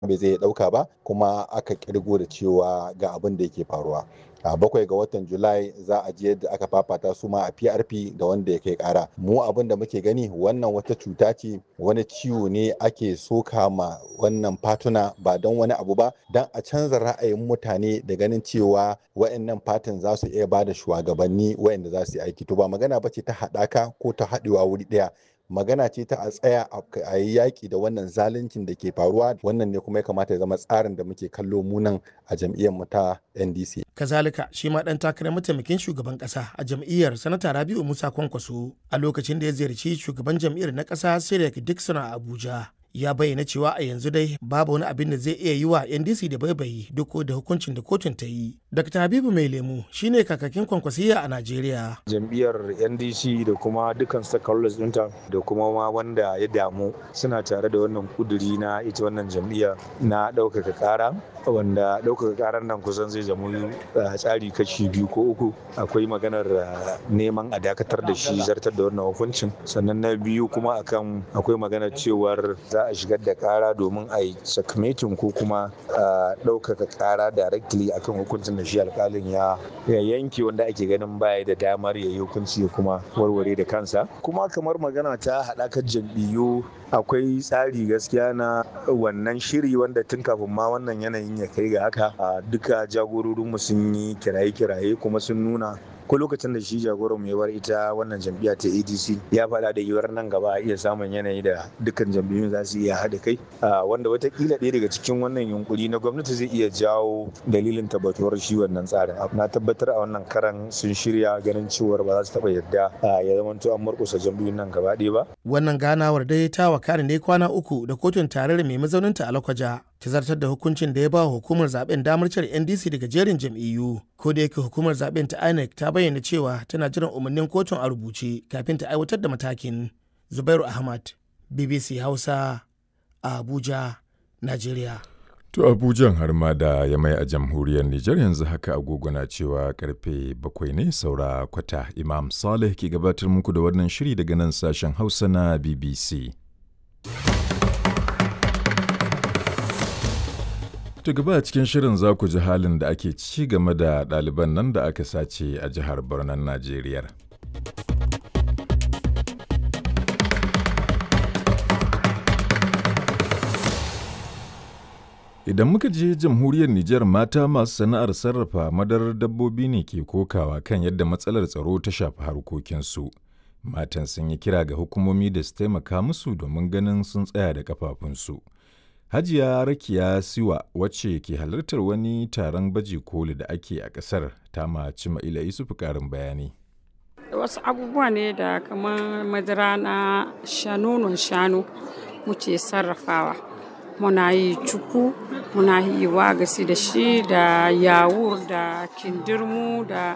bai zai ɗauka ba kuma aka kirgo da cewa ga abin da yake faruwa a bakwai ga watan julai za a je yadda aka fafata su ma a prp da wanda ya kai kara mu abin da muke gani wannan wata cuta ce wani ciwo ne ake soka ma wannan fatuna ba don wani abu ba don a canza ra'ayin mutane da ganin cewa wa'annan fatin za su iya bada shugabanni wa'anda za su yi aiki to ba magana ba ce ta haɗaka ko ta haɗewa wuri ɗaya magana ce ta a tsaya a yi yaƙi da wannan zaluncin da ke faruwa wannan ne kuma ya kamata ya zama tsarin da muke kallo munan a jam'iyyar mu ta ndc kazalika shi ma dan takarar mataimakin shugaban kasa a jam'iyyar sanata rabiu musa kwankwaso a lokacin da ya ziyarci shugaban jam'iyyar na kasa sirek dixon a abuja ya bayyana cewa a yanzu dai babu wani abin da zai iya yi wa ndc da baibayi duk da hukuncin da kotun ta yi dr habibu mai lemu shine kakakin kwankwasiya a najeriya jam'iyyar ndc da kuma dukkan stakeholders ɗinta da kuma ma wanda ya damu suna tare da wannan kuduri na ita wannan jam'iyya na ɗaukaka ƙara wanda ɗaukaka ƙarar nan kusan zai zama tsari kashi biyu ko uku akwai maganar neman a dakatar da shi zartar da wannan hukuncin sannan na biyu kuma akan akwai maganar cewar za a shigar da ƙara domin a yi sakamatin ko kuma ɗaukaka ƙara directly akan hukuncin da shi alƙalin ya yanke wanda ake ganin baya da damar ya yi hukunci ya kuma warware da kansa kuma kamar magana ta haɗakar jam'iyyu akwai tsari gaskiya na wannan shiri wanda tun kafin ma wannan yanayin ya kai ga haka duka jagororinmu sun yi kiraye-kiraye kuma sun nuna ko lokacin da shi jagoran mai bar ita wannan jam'iyya ta adc ya faɗa da yiwuwar nan gaba a iya samun yanayi da dukkan jam'iyyun za su iya haɗa kai wanda watakila ɗaya daga cikin wannan yunkuri na gwamnati zai iya jawo dalilin tabbatuwar shi wannan tsarin na tabbatar a wannan karan sun shirya ganin cewar ba za su taɓa yarda ya zama to an murƙusa jam'iyyun nan gaba ɗaya ba. wannan ganawar dai ta wakana ne kwana uku da kotun tarayyar mai mazauninta a lakwaja ta zartar da hukuncin da ya ba hukumar zaben damar cire ndc daga jerin jam'iyyu ko da yake hukumar zaben ta inec ta bayyana cewa tana jiran umarnin kotun a rubuce kafin ta aiwatar da matakin zubairu ahmad bbc hausa a abuja nigeria To Abujan har ma da ya mai a jamhuriyar Nijar yanzu haka agogo na cewa karfe bakwai ne saura kwata Imam Saleh ke gabatar muku da wannan shiri daga nan sashen Hausa na BBC. Ta gaba a cikin shirin za ku ji halin da ake ci game da ɗaliban nan da aka sace a jihar Borno Najeriya. Idan muka je jamhuriyar Nijar mata masu sana'ar sarrafa madarar dabbobi ne ke kokawa kan yadda matsalar tsaro ta shafi harkokinsu. Matan sun yi kira ga hukumomi da su taimaka musu domin ganin sun tsaya da kafafunsu. Hajiya Rakiya Siwa wacce ke halartar wani taron baje koli da ake a ƙasar ta maci Ma'ila Yusufu ƙarin bayani. Wasu abubuwa ne da kamar madara na shanonon shanu muke sarrafawa. Muna yi cuku, muna yi wagasi da shi da yawur da kindirmu da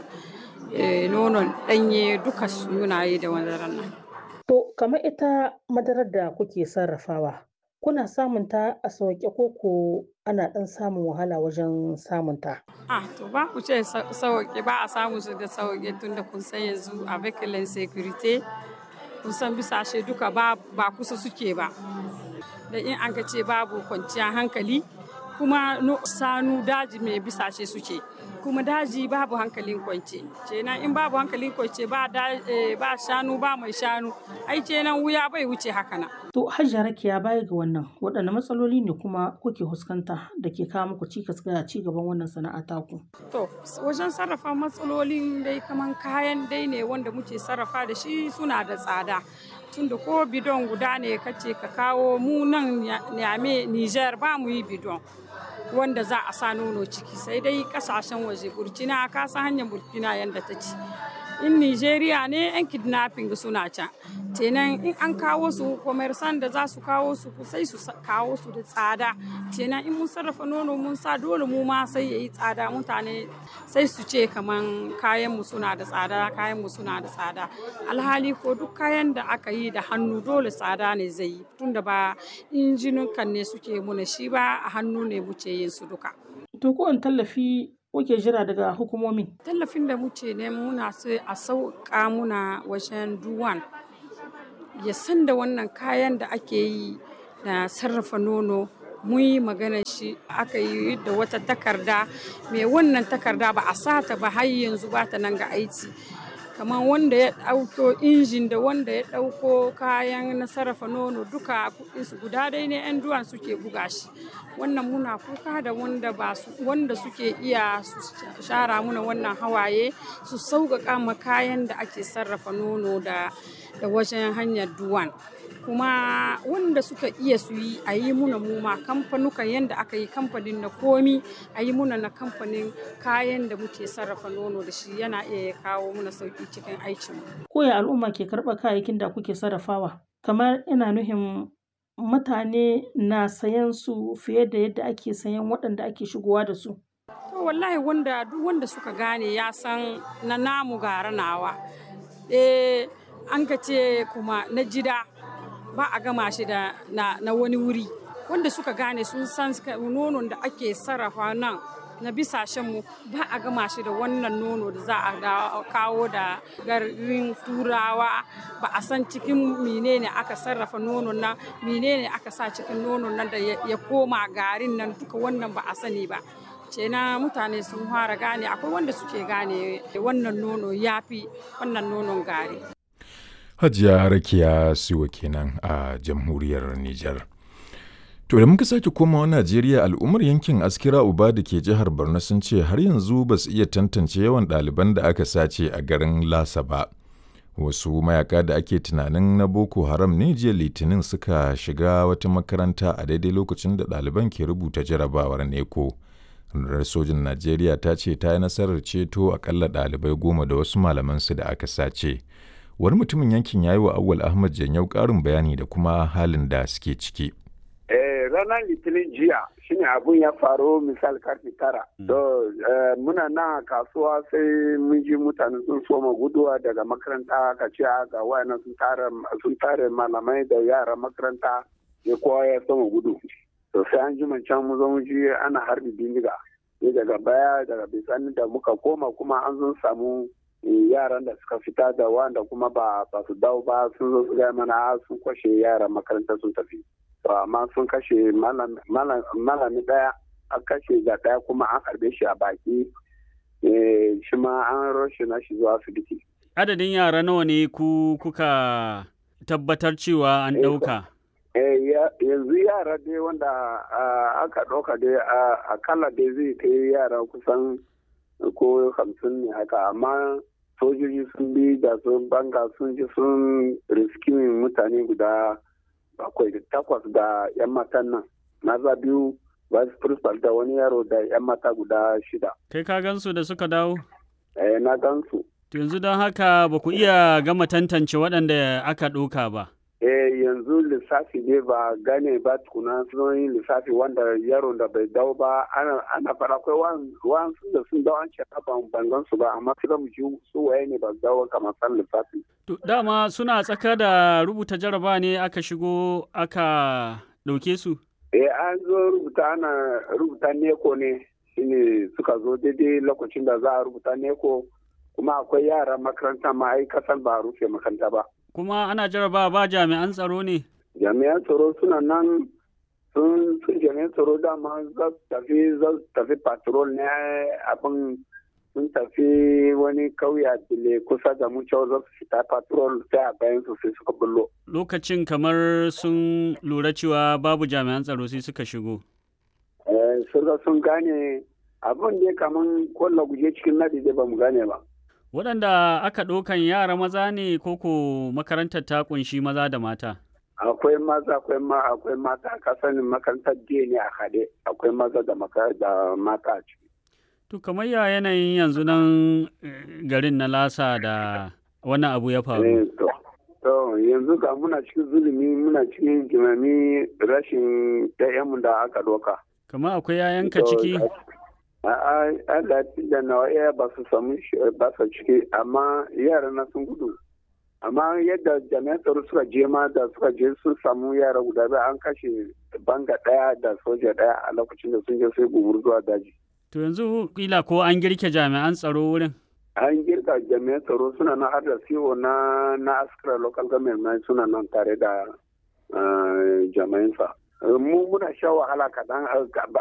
nonon ɗanye duka muna yi da madarar nan. To, kamar ita madarar da kuke sarrafawa, kuna samun ta a sauƙe ko ko ana ɗan samun wahala wajen samun ta? Ah, to ba ku ce sauƙe ba a samu su da sauƙe tun da kun san yanzu a vehicle security kun san bisashe duka ba kusa suke ba. Da in an ka ce babu kwanciyar hankali kuma sanu daji mai bisashe suke. kuma daji babu hankalin kwance kenan in babu hankalin kwance ba ba shanu ba mai shanu ai kenan wuya bai wuce haka na to hajjia rakiya baya ga wannan waɗanne matsaloli ne kuma kuke fuskanta da ke kawo muku cikas ga ci gaban wannan sana'a taku to wajen sarrafa matsalolin dai kaman kayan dai ne wanda muke sarrafa da shi suna da tsada tunda ko bidon guda ne kace ka kawo mu nan Niamey Niger ba mu yi bidon wanda za a sa nono ciki sai dai kasashen waje burkina ka san hanyar burkina yadda ta ci in nigeria ne yan kidnapping suna can kenan in an kawo su commerçant da za su kawo su sai su kawo su da tsada kenan in mun sarrafa nono mun sa dole mu ma sai yayi tsada mutane sai su ce kaman kayan mu suna da tsada kayan mu suna da tsada alhali ko duk kayan da aka yi da hannu dole tsada ne zai yi tunda ba injinukan ne suke muna shi ba a hannu ne muke yin su duka to ko tallafi kuke jira daga hukumomi tallafin da muke ne muna sai a sauƙa muna wajen duwan ya san da wannan kayan da ake yi na sarrafa nono mun yi magana shi aka yi da wata takarda mai wannan takarda ba a sata ba har yanzu ba ta nan ga aiki kamar wanda ya ɗauko injin da wanda ya ɗauko kayan na sarrafa nono duka kuɗinsu guda dai ne 'yan duwan suke buga shi wannan muna kuka da wanda ba su wanda suke iya su shara muna wannan hawaye su sauƙaƙa ma kayan da ake sarrafa nono da da wajen hanyar duwan kuma wanda suka iya su yi a yi muna muma kamfanukan yadda aka yi kamfanin na komi a yi muna na kamfanin kayan da muke sarrafa nono da shi yana iya ya kawo muna sauki cikin aikin Koya al'umma ke karɓar kayayyakin da kuke sarrafawa? Kamar ina nuhin mutane na sayan su fiye da yadda ake sayan waɗanda ake shigowa da su. to wallahi wanda duk wanda suka gane ya san na namu gara nawa eh an ka ce kuma na jida ba a gama shi da na, na wani wuri wanda suka gane sun san nonon da ake sarrafa nan na bisashenmu ba a gama shi da wannan nono da za a kawo da garin turawa ba a san cikin menene aka sarrafa nonon nan menene aka sa cikin nonon nan da ya koma garin nan duka wannan ba a sani ba na mutane sun fara gane akwai wanda suke gane wannan nono ya fi wannan nonon gari Hajiya Rakiya Siwa kenan a jamhuriyar Nijar. To da muka sake komawa Najeriya al'ummar yankin Askira Uba da ke jihar Borno sun ce har yanzu ba su iya tantance yawan ɗaliban da aka sace a garin Lasa ba. Wasu mayaka da ake tunanin na Boko Haram ne jiya Litinin suka shiga wata makaranta a daidai lokacin da ɗaliban ke rubuta jarabawar neko. Rundunar sojin Najeriya ta ce ta yi nasarar ceto akalla ɗalibai goma da wasu malamansu da aka sace. Wani mutumin yankin ya yi wa Awwal Ahmad Janyau ƙarin bayani da kuma halin da suke ciki. ranar litinin jiya shine abun ya faru misal karfe tara. To muna nan a kasuwa sai mun ji mutane sun soma guduwa daga makaranta ka ce ga wayannan sun tare malamai da yaran makaranta ya kowa ya soma gudu. To sai an ji can mu zo mu ji ana harbi bindiga. Sai daga baya daga bisani da muka koma kuma an zo samu yaran da suka fita da wanda kuma ba su dawo ba sun zo su gaya mana sun kwashe yaran makaranta sun tafi. amma sun kashe malami daya an kashe ga daya kuma an harbe shi a baki shi ma an roshe na shi zuwa asibiti. Adadin yara nawa ne ku kuka tabbatar cewa an ɗauka? yanzu yara dai wanda aka ɗauka dai akalla dai zai kai yara kusan ko hamsin ne haka amma sojoji sun bi da sun banga sun ji sun riskimin mutane guda bakwai da takwas da 'yan matan nan maza biyu vice principal da wani yaro da 'yan mata guda shida Kai ka gansu da suka dawo? eh na gansu To yanzu don haka ba ku iya gama tantance waɗanda aka ɗauka ba. eh yanzu lissafi ne ba gane ba tukuna sun yi lissafi wanda yaron da bai dawo ba ana ana fara akwai wasu da sun dawo an ce ban ban gan su ba amma su da mu ji su waye ne ba su dawo kamar san lissafi To dama suna tsaka da rubuta jaraba ne aka shigo aka ɗauke su? eh an zo rubuta ana rubuta neko ne shine suka zo daidai lokacin da za a rubuta neko kuma akwai yara makaranta ma ai kasan ba a rufe makaranta ba Kuma ana jaraba ba jami'an tsaro ne? jami'an tsaro suna nan sun sun jami'an tsaro dama za su tafi za su tafi patrol ne abin sun tafi wani kauya dile kusa da mu cewa za su fita patrol sai a bayan su sai suka bullo Lokacin kamar sun lura cewa babu jami'an tsaro sai suka shigo. eh sun ga sun gane abin da kaman kwallo guje cikin nadi dai ba mu gane ba Waɗanda aka ɗaukan yara maza ne koko makarantar ta ƙunshi maza da mata? akwai maza akwai ma akwai mata ka sanin makarantar jiya ne a haɗe akwai maza da maka da mata a ciki To kamar ya yanayin yanzu nan eh, garin na lasa da wannan abu ya Eh, faru. to to yanzu ga muna cikin zulumi muna cikin jimami rashin ɗayanmu da aka doka Kamar akwai yayanka ciki? A'a, Allah da nawa iya ba su samu shi- ba su ciki amma yara na sun gudu amma yadda jami'an tsaro suka je ma da suka je sun samu yara guda biyu an kashe banga ɗaya da soja ɗaya a lokacin da sun je sai gumur zuwa daji To yanzu kila ko an girke jami'an tsaro wurin? an girka jami'an tsaro suna nan har da siwo na na askara local government na suna nan tare da ah, jami'an sa mu muna sha wahala kaɗan